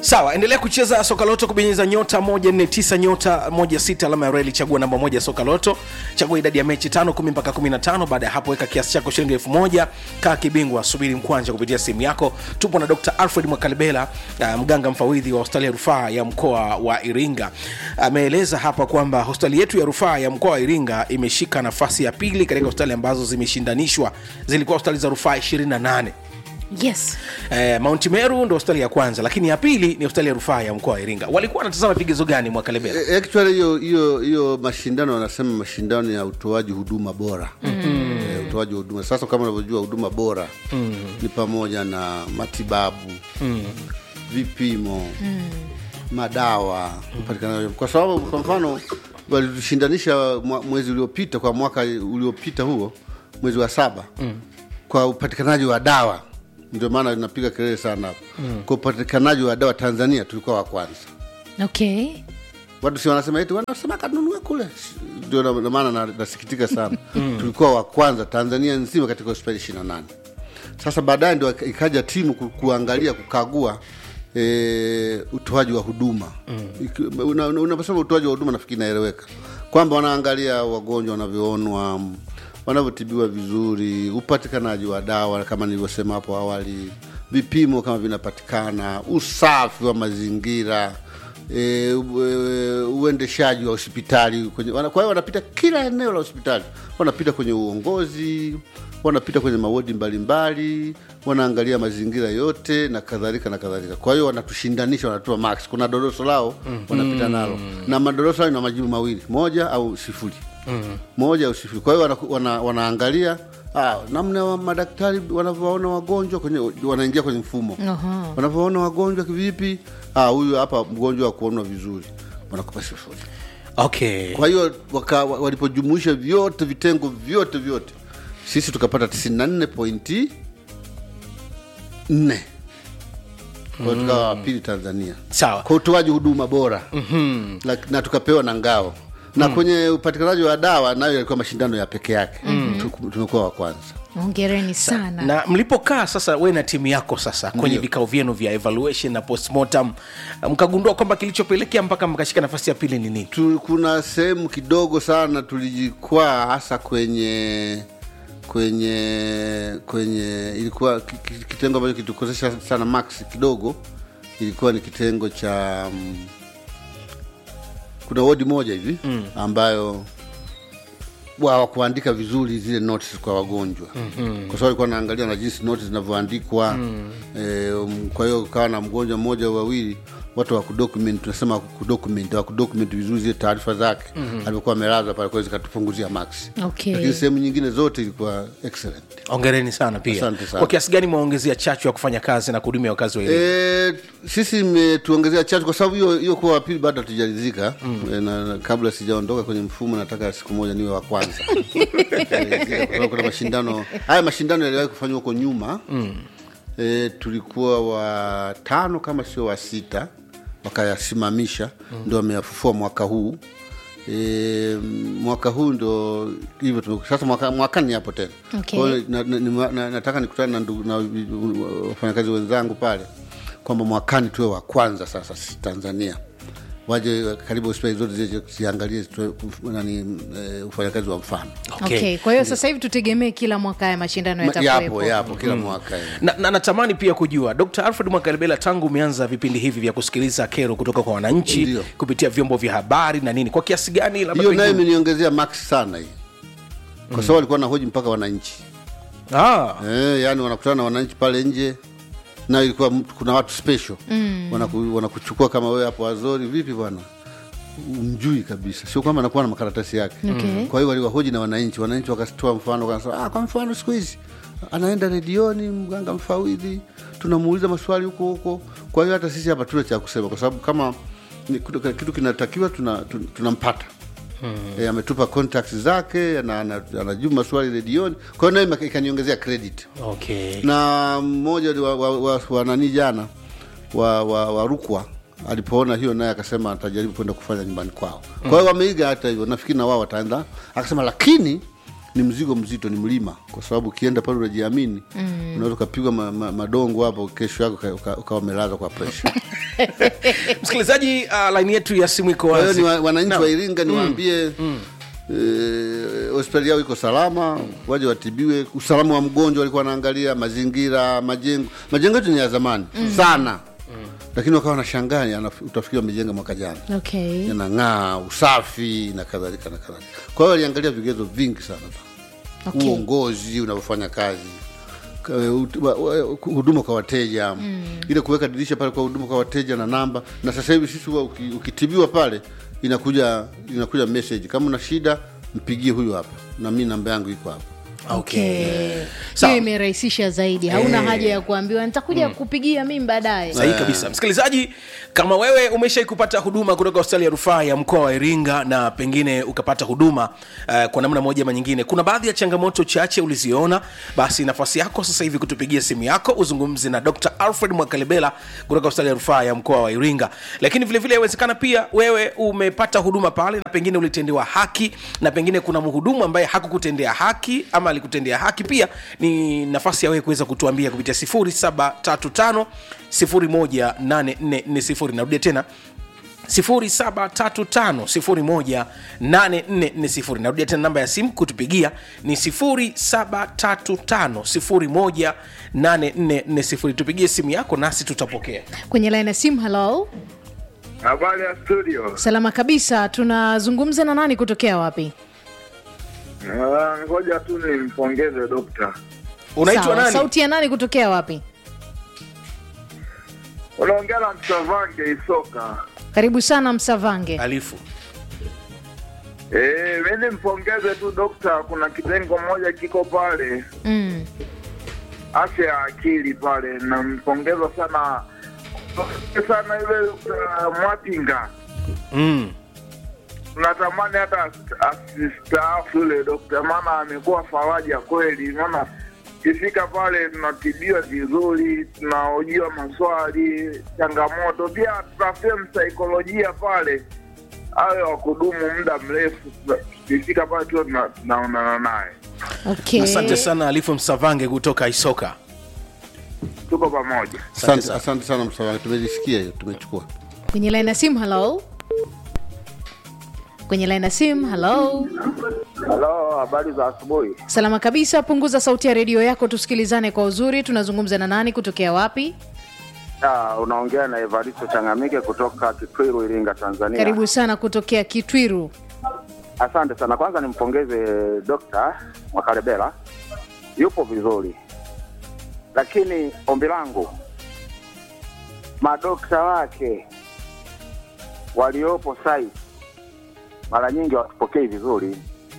sawa endelea kucheza soka loto kubonyeza nyota 149 nyota 16 alama ya reli chagua namba moja soka loto chagua idadi ya mechi tano kumi mpaka 15 baada ya hapo weka kiasi chako shilingi elfu moja kaa kibingwa subiri mkwanja kupitia simu yako tupo na dr alfred mwakalibela uh, mganga mfawidhi wa hospitali ya rufaa ya mkoa wa iringa ameeleza hapa kwamba hospitali yetu ya rufaa ya mkoa wa iringa imeshika nafasi ya pili katika hospitali ambazo zimeshindanishwa zilikuwa hospitali za rufaa 28 yes Eh, Mount Meru ndo hospitali ya kwanza, lakini ya pili ni hospitali ya rufaa ya mkoa wa Iringa. Walikuwa wanatazama vigezo gani mwaka Lebela? E, actually hiyo hiyo hiyo mashindano wanasema mashindano ya utoaji huduma bora mm. e, utoaji wa huduma sasa kama unavyojua huduma bora mm. ni pamoja na matibabu mm. vipimo mm. madawa upatikanaji kwa sababu kwa mfano walitushindanisha mwa- mwezi uliopita kwa mwaka uliopita huo mwezi wa saba mm. kwa upatikanaji wa dawa ndio maana inapiga kelele sana hapo mm. kwa upatikanaji wa dawa tanzania tulikuwa wa kwanza okay watu si wanasema eti wanasema kanunue kule ndio na- na maana na- nasikitika sana tulikuwa wa kwanza tanzania nzima katika hospitali ishiri na nane sasa baadaye ndio ikaja timu ku, kuangalia kukagua e, utoaji wa huduma Iki- una- una- unaposema utoaji wa huduma nafikiri inaeleweka kwamba wanaangalia wagonjwa wanavyoonwa m, wanavyotibiwa vizuri upatikanaji wa dawa kama nilivyosema hapo awali vipimo kama vinapatikana usafi wa mazingira e, u- uendeshaji wa hospitali kwenye, wana- kwa hiyo wanapita kila eneo la hospitali wanapita kwenye uongozi wanapita kwenye mawodi mbalimbali wanaangalia mazingira yote na kadhalika na kadhalika kwa hiyo wanatushindanisha wanatoa max kuna doroso lao wanapita nalo na madoroso hayo na majibu mawili moja au sifuri moja au sifuri kwa hiyo wana, wana, wanaangalia ah, namna wa madaktari wanavyowaona wagonjwa kwenye wanaingia kwenye mfumo Aha. wanavyoona wagonjwa kivipi ah, huyu hapa mgonjwa wa kuonwa vizuri wanakupa sifuri Okay. kwa hiyo waka- wa- walipojumuisha vyote vitengo vyote vyote sisi tukapata 94 pointi 4 kwa hiyo tukawa wa pili tanzania Sawa. kwa utoaji huduma bora mm-hmm. na, na tukapewa na ngao na kwenye upatikanaji wa dawa nayo yalikuwa mashindano ya peke yake mm-hmm. tumekuwa wa kwanza ongereni sana Na mlipokaa sasa, we na timu yako sasa kwenye Ndio. vikao vyenu vya evaluation na postmortem, mkagundua kwamba kilichopelekea mpaka mkashika nafasi ya pili ni nini? tu, kuna sehemu kidogo sana tulijikwaa hasa kwenye kwenye kwenye ilikuwa ki- ki- kitengo ambacho kitukosesha sana max kidogo ilikuwa ni kitengo cha mm, kuna wodi moja hivi mm. ambayo wa- hawakuandika vizuri zile notes kwa wagonjwa mm-hmm. kwa sababu alikuwa naangalia na jinsi notes zinavyoandikwa mm. e, um, kwa hiyo ukawa na mgonjwa mmoja au wawili watu wa kudocument tunasema kudocument wa kudocument vizuri zile taarifa zake mm-hmm. alivyokuwa amelazwa pale kwa hiyo zikatupunguzia max Okay. lakini sehemu nyingine zote ilikuwa excellent Ongereni sana pia. Asante sana. Kwa kiasi gani mwaongezea chachu ya kufanya kazi na kuhudumia wakazi wa Iringa? E, sisi imetuongezea chachu kwa sababu hiyo hiyo kuwa wapili bado hatujalizika mm. e, na, na kabla sijaondoka kwenye mfumo nataka siku moja niwe wa kwanza Kwa sababu kuna mashindano haya mashindano yaliwahi kufanywa huko nyuma mm. e, tulikuwa wa tano kama sio wa sita wakayasimamisha mm. ndo wameyafufua mwaka huu E, mwaka huu ndo hivyo tume- sasa mwaka, mwakani hapo tena Okay. Kwa hiyo na, na, na, na, nataka nikutane na, ndugu- na wafanyakazi wenzangu pale kwamba mwakani tuwe wa kwanza sasa sisi tanzania waje karibu hospitali zote zije ziangalie tuwe- nani eh, ufanyakazi wa mfano Okay. okay. kwa hiyo sasa hivi tutegemee kila mwaka haya mashindano Ma- yapo yatakuwepo yapo kila mwaka eh. na, na natamani pia kujua dr alfred mwakalebela tangu umeanza vipindi hivi vya kusikiliza kero kutoka kwa wananchi Ndio. kupitia vyombo vya habari na nini kwa kiasi gani labda hiyo nayo pengine- imeniongezea max sana hii kwa sababu alikuwa na hoji mpaka wananchi ah, eh, yani wanakutana na wananchi pale nje na ilikuwa mtu- kuna watu special mm. wanaku, wanakuchukua kama wewe hapo wazori vipi bwana umjui kabisa sio kwamba anakuwa na makaratasi yake Okay. kwa hiyo waliwahoji na wananchi wananchi wakatoa mfano wakasema ah, kwa mfano siku hizi anaenda redioni mganga mfawidhi tunamuuliza maswali huko huko kwa hiyo hata sisi hapa tuna cha kusema kwa sababu kama ni kitu kitu kinatakiwa tunampata tuna tunampata. E, ametupa contacts zake ana- ana- anajibu maswali redioni kwa hiyo nayo ikaniongezea credit okay. na mmoja wa, wa, wa, wa nani jana wa, wa, wa Rukwa alipoona hiyo naye akasema atajaribu kwenda kufanya nyumbani kwao. Kwa hiyo wameiga hata hivyo, nafikiri na wao wataenda. Akasema lakini ni mzigo mzito, ni mlima, kwa sababu ukienda pale unajiamini, unaweza ukapigwa ma, ma, madongo hapo, kesho yako uka- uka- ukawa umelazwa kwa presha msikilizaji uh, laini yetu ya simu iko kwa hiyo wazi ni wa- wananchi Naam. wa iringa niwaambie eh, hospitali yao iko salama waje watibiwe usalama wa mgonjwa walikuwa wanaangalia mazingira majengo majengo yetu ni ya zamani sana lakini wakawa wanashangaa yana- utafikiri wamejenga mwaka jana okay. yanang'aa usafi na kadhalika na kadhalika kwa hiyo waliangalia vigezo vingi sana Okay. uongozi unavyofanya kazi ka- ut- wa- wa- huduma kwa wateja mm. ile kuweka dirisha pale kwa huduma kwa wateja na namba na sasa hivi sisi huwa uki, ukitibiwa pale inakuja inakuja message kama una shida mpigie huyu hapa na mi namba yangu iko hapa okay. hiyo Sawa. imerahisisha zaidi hauna haja ya kuambiwa nitakuja kupigia mimi baadaye sahihi kabisa msikilizaji kama wewe umeshai kupata huduma kutoka hospitali ya rufaa ya mkoa wa iringa na pengine ukapata huduma uh, kwa namna moja ama nyingine kuna baadhi ya changamoto chache uliziona basi nafasi yako sasa hivi kutupigia simu yako uzungumze na dr alfred mwakalebela kutoka hospitali ya rufaa ya mkoa wa iringa lakini vilevile inawezekana pia wewe umepata huduma pale na pengine ulitendewa haki na pengine kuna mhudumu ambaye hakukutendea haki ama alikutendea haki pia ni nafasi ya wewe kuweza kutuambia kupitia 0735 18440 narudia tena 0735 narudia tena namba ya simu kutupigia ni 0735 tupigie simu yako nasi tutapokea kwenye laini ya simu halo Habari ya studio. salama kabisa tunazungumza na nani kutokea wapi Ah, Ngoja tu nimpongeze dokta. unaitwa Sawa, nani sauti ya nani kutokea wapi Unaongea na Msavange Isoka. karibu sana msavange alifu Eh, mimi nimpongeze tu dokta. Kuna kitengo moja kiko pale mm. afya ya akili pale, nampongeza sana sana yule uh, Mwapinga. mm. Natamani hata as- asistaafu yule dokta, maana amekuwa faraja kweli, maana kifika pale tunatibiwa vizuri, tunaojiwa maswali, changamoto, pia tutafute msaikolojia pale awe wa kudumu muda mrefu. Tukifika pale tu tuna- tunaonana naye, okay. asante sana alifu msavange kutoka isoka tuko pamoja. Asante asante, sana. asante sana msawa tumelisikia hiyo tumechukua kwenye laini ya simu halo kwenye laini ya simu halo Halo, habari za asubuhi. salama kabisa punguza sauti ya redio yako tusikilizane kwa uzuri tunazungumza na nani kutokea wapi Ah, unaongea na Evaristo Changamike kutoka Kitwiru, Iringa, Tanzania. karibu sana kutokea kitwiru Asante sana. Kwanza nimpongeze Dr. Mwakalebela, yupo vizuri, lakini ombi langu madokta wake waliopo site mara nyingi hawatupokei vizuri.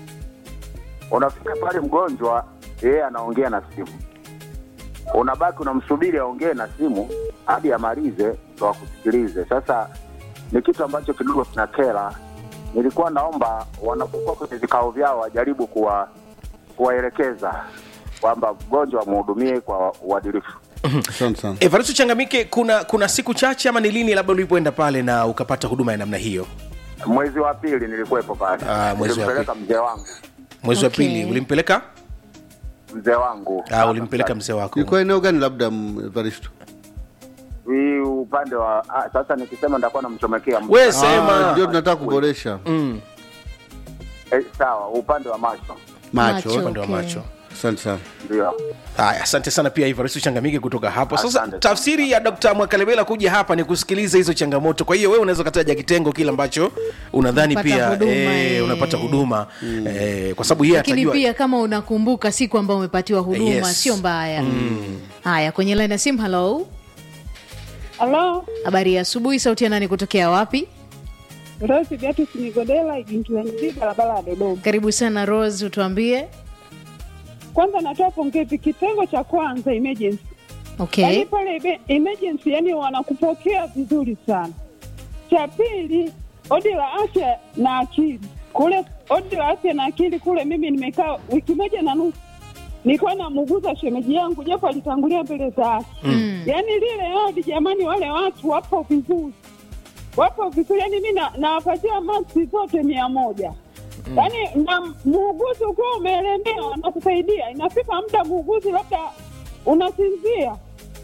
Unafika pale mgonjwa, yeye anaongea na simu, unabaki unamsubiri aongee na simu hadi amalize ndo akusikilize. Sasa ni kitu ambacho kidogo kinakera. Nilikuwa naomba wanapokuwa kwenye vikao vyao wajaribu kuwa kuwaelekeza kwamba mgonjwa wamhudumie kwa uadilifu. asante sana evaristo changamike kuna kuna siku chache ama ni lini labda ulipoenda pale na ukapata huduma ya namna hiyo Mwezi wa pili nilikuwepo pale, Ah, mwezi wa nilimpeleka mzee wangu mwezi wa Okay. pili ulimpeleka mzee wangu ah, ulimpeleka mzee wako ilikuwa eneo gani labda m- evaristo hii upande wa ah, sasa nikisema nitakuwa namchomekea mtu. we Ah, sema ndio tunataka kuboresha mm. eh, sawa, upande wa macho macho Macho. upande wa Okay. macho asante sana ndio. haya asante sana pia ivaristo changamike kutoka hapo sasa Asante sana. tafsiri ya dkt mwakalebela kuja hapa ni kusikiliza hizo changamoto kwa hiyo wewe unaweza kataja kitengo kile ambacho unadhani Unapata pia huduma, eh, eh. unapata huduma eh, kwa sababu yeye lakini atajua pia kama unakumbuka siku ambayo umepatiwa huduma Yes. sio mbaya haya kwenye laini ya simu halo Halo, habari ya asubuhi sauti ya nani kutokea wapi Rose Beatus Nigodela, Igingilanyi, barabara ya Dodoma. karibu sana rose utuambie Kwanza natoa pongezi kitengo cha kwanza emergency. okay Yaani pale ebe- emergency, yani wanakupokea vizuri sana. Cha pili, odi la afya na akili kule, odi la afya na akili kule, mimi nimekaa wiki moja na nusu nilikuwa namuguza shemeji yangu, japo alitangulia mbele za haki Mm. yaani lile odi jamani, wale watu wapo vizuri, wapo vizuri. Yani mi na- nawapatia maksi zote mia moja yaani na muuguzi ukiwa umeelemea wanakusaidia. Inafika muda muuguzi labda unasinzia,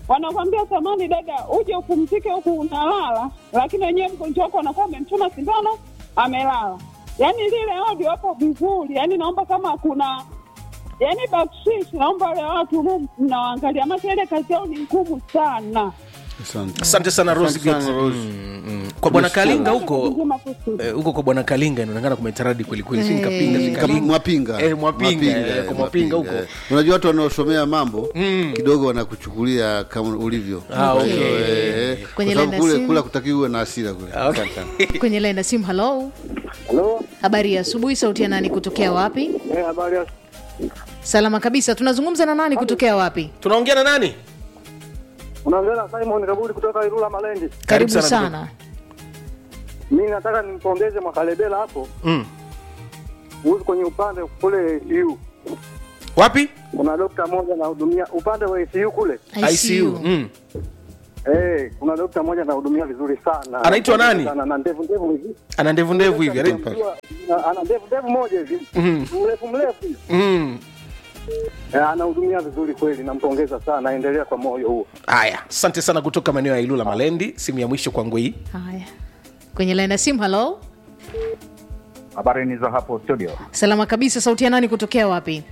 wanakwambia samani dada, uje upumzike huku unalala, lakini wenyewe mgonjwa wako anakuwa amemchoma sindano amelala. Yaani lile audio hapo vizuri, yaani naomba kama kuna yaani bakshish, naomba wale watu mu- mnawaangalia, maana ile kazi yao ni ngumu sana. Asante. asante sana Rose Asante sana, Gate. Rose. Mm, mm. kwa bwana kalinga huko Nzima kusudi. eh, huko kwa bwana kalinga inaonekana kumetaradi kwelikweli si Eh. nikapinga si Kama kalinga mwapinga Eh, mwapinga, eh, eh, kwa mwapinga huko. eh. unajua watu wanaosomea mambo kidogo wanakuchukulia kama ulivyo Ah, Kwa hiyo, okay. eh, kwa Kwenye sababu line ya kule simu. kule kutakiwa uwe na hasira kule Ah, okay. kwenye laini ya simu halo Halo, habari ya asubuhi sauti ya nani kutokea wapi eh, habari ya salama kabisa tunazungumza na nani kutokea wapi tunaongea na nani unaongea na Simon Kabuli kutoka Ilula Malendi. karibu sana, sana Mimi nataka nimpongeze Mwakalebela hapo mm. huyu kwenye upande kule ICU. wapi Kuna dokta mmoja anahudumia upande wa ICU kule. ICU mm. Eh, kuna dokta mmoja anahudumia vizuri sana. Anaitwa nani? Ana na ndevu ndevu hivi. ana ndevu ndevu hivi anaitwa- Unajua, Ana ndevu ndevu moja hivi. Mhm. Mrefu mrefu. Mm. Eh, anahudumia vizuri kweli, nampongeza sana, endelea kwa moyo huo. haya asante sana kutoka maeneo ya ilula malendi simu ya mwisho kwangu hii haya kwenye laini ya simu halo Habari ni za hapo studio. salama kabisa sauti ya nani kutokea wapi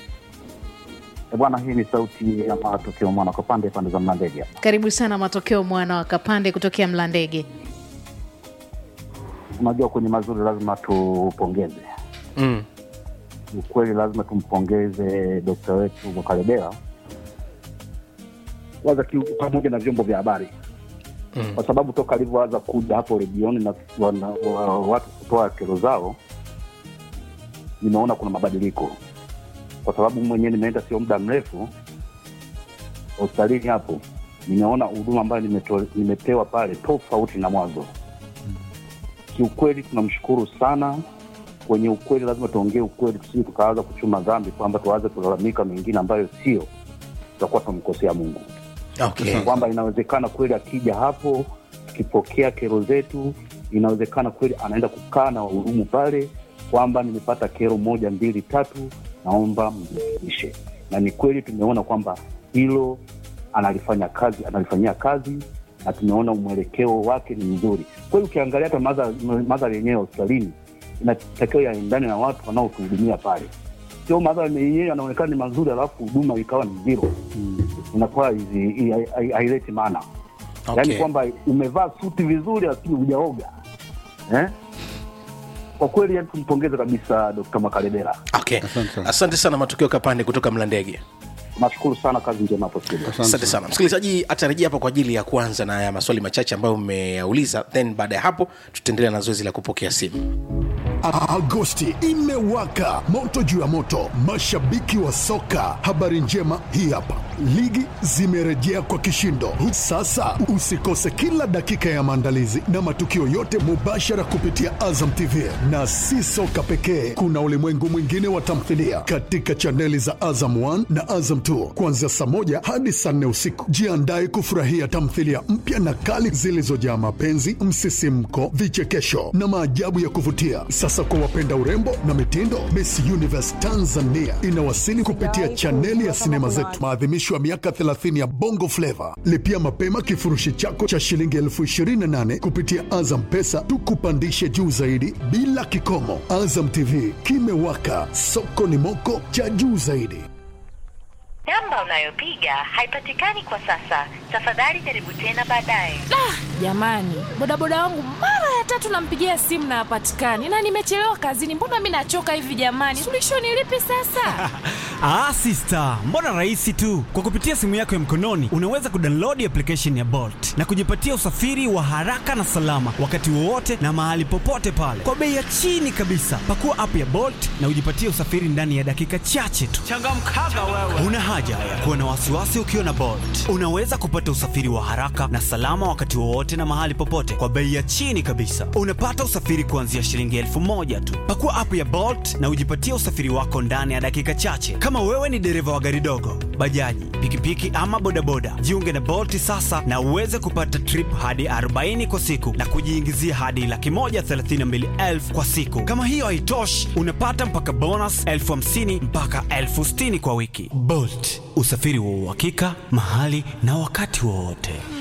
E bwana, hii ni sauti ya matokeo mwana kwa pande pande za Mlandege. karibu sana matokeo mwana wa kapande kutokea mlandege Unajua, kwenye mazuri lazima tupongeze mm. ukweli, lazima tumpongeze dokta wetu Mwakalebela kwanza ki- pamoja na vyombo vya habari Mm. kwa sababu toka alivyoanza kuja hapo redioni na wana, wa, watu kutoa kero zao, nimeona kuna mabadiliko, kwa sababu mwenyewe nimeenda sio muda mrefu hospitalini hapo, nimeona huduma ambayo nimeto- nimepewa pale tofauti na mwanzo. Kiukweli tunamshukuru sana. Kwenye ukweli lazima tuongee ukweli, tusije tukaanza kuchuma dhambi kwamba tuanze kulalamika mengine ambayo sio, tutakuwa tunamkosea Mungu okay. kwamba inawezekana kweli akija hapo tukipokea kero zetu, inawezekana kweli anaenda kukaa na wahudumu pale kwamba nimepata kero moja mbili tatu, naomba mrekebishe. Na ni kweli tumeona kwamba hilo analifanya kazi, analifanyia kazi na tumeona mwelekeo wake ni mzuri kweli. Ukiangalia hata madhari madhari yenyewe ya hospitalini inatakiwa yaendane na watu wanaotuhudumia pale, sio madhari yenyewe yanaonekana ni mazuri alafu huduma ikawa ni zero inakuwa hizi- hi- hi- haileti maana Okay. yaani kwamba umevaa suti vizuri lakini hujaoga eh? kwa kweli yani tumpongeze kabisa Dkt. Makalebela. Okay. Asante sana. asante sana matokeo kapande kutoka mlandege Nashukuru sana, kazi njema hapo studio. asante sana msikilizaji atarejea hapa kwa ajili ya kuanza na ya maswali machache ambayo mmeyauliza then baada ya hapo tutaendelea na zoezi la kupokea simu A- Agosti imewaka moto juu ya moto, mashabiki wa soka. Habari njema hii hapa, ligi zimerejea kwa kishindo. Sasa usikose kila dakika ya maandalizi na matukio yote mubashara kupitia Azam TV, na si soka pekee, kuna ulimwengu mwingine wa tamthilia katika chaneli za Azam 1 na Azam 2 kuanzia saa moja hadi saa nne usiku. Jiandae kufurahia tamthilia mpya na kali zilizojaa mapenzi, msisimko, vichekesho na maajabu ya kuvutia. Sasa kwa wapenda urembo na mitindo, Miss Universe Tanzania inawasili kupitia chaneli ya sinema zetu, maadhimisho ya miaka 30 ya Bongo Flava. Lipia mapema kifurushi chako cha shilingi elfu 28 kupitia Azam Pesa, tukupandishe juu zaidi bila kikomo. Azam TV kimewaka, soko ni moko cha juu zaidi. Namba unayopiga haipatikani kwa sasa. Tafadhali jaribu tena baadaye. Jamani, bodaboda wangu mara ya tatu nampigia simu na hapatikani, na nimechelewa kazini. Mbona mi nachoka hivi jamani? Suluhisho ni lipi sasa? Ah, sister, mbona rahisi tu. Kwa kupitia simu yako ya mkononi unaweza kudownload application ya Bolt na kujipatia usafiri wa haraka na salama wakati wowote na mahali popote pale kwa bei ya chini kabisa. Pakua app ya Bolt na ujipatie usafiri ndani ya dakika chache tu. Changamkaga wewe. Una haja ya kuwa na wasiwasi ukiwa na Bolt. Unaweza kupata usafiri wa haraka na salama wakati wowote na mahali popote kwa bei ya chini kabisa. Unapata usafiri kuanzia shilingi elfu moja tu. Pakua app ya Bolt na ujipatie usafiri wako ndani ya dakika chache. Kama wewe ni dereva wa gari dogo, bajaji, pikipiki ama bodaboda, jiunge na Bolt sasa na uweze kupata trip hadi 40 kwa siku na kujiingizia hadi laki moja thelathini na mbili elfu kwa siku. Kama hiyo haitoshi, unapata mpaka bonus elfu hamsini mpaka elfu sitini kwa wiki. Bolt, usafiri wa uhakika mahali na wakati wowote.